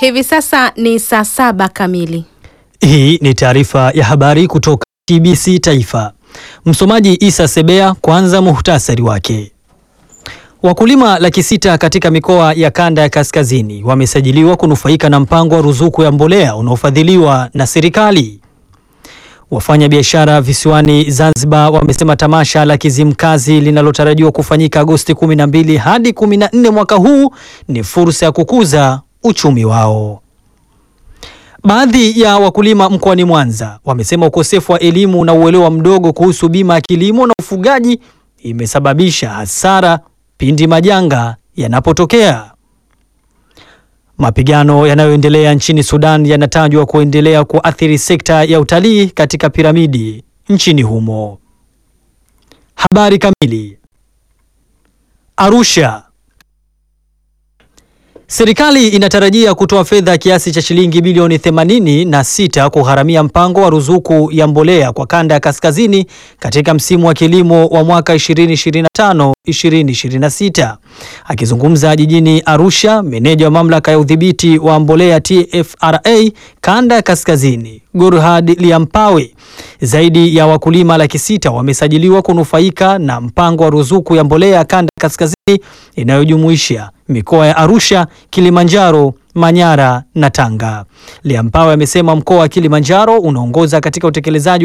Hivi sasa ni saa saba kamili. Hii ni taarifa ya habari kutoka TBC Taifa. Msomaji Isa Sebea. Kwanza muhtasari wake. Wakulima laki sita katika mikoa ya kanda ya kaskazini wamesajiliwa kunufaika na mpango wa ruzuku ya mbolea unaofadhiliwa na serikali. Wafanya biashara visiwani Zanzibar wamesema tamasha la Kizimkazi linalotarajiwa kufanyika Agosti 12 hadi 14 mwaka huu ni fursa ya kukuza uchumi wao. Baadhi ya wakulima mkoani Mwanza wamesema ukosefu wa elimu na uelewa mdogo kuhusu bima ya kilimo na ufugaji imesababisha hasara pindi majanga yanapotokea. Mapigano yanayoendelea nchini Sudan yanatajwa kuendelea kuathiri sekta ya utalii katika piramidi nchini humo. Habari kamili. Arusha. Serikali inatarajia kutoa fedha kiasi cha shilingi bilioni 86 kugharamia mpango wa ruzuku ya mbolea kwa kanda ya kaskazini katika msimu wa kilimo wa mwaka 2025 2026. Akizungumza jijini Arusha, meneja wa mamlaka ya udhibiti wa mbolea TFRA kanda ya kaskazini, Gurhad Liampawe, zaidi ya wakulima laki sita wamesajiliwa kunufaika na mpango wa ruzuku ya mbolea kanda ya kaskazini inayojumuisha mikoa ya Arusha, Kilimanjaro, Manyara na Tanga. Liampawe amesema mkoa wa Kilimanjaro unaongoza katika utekelezaji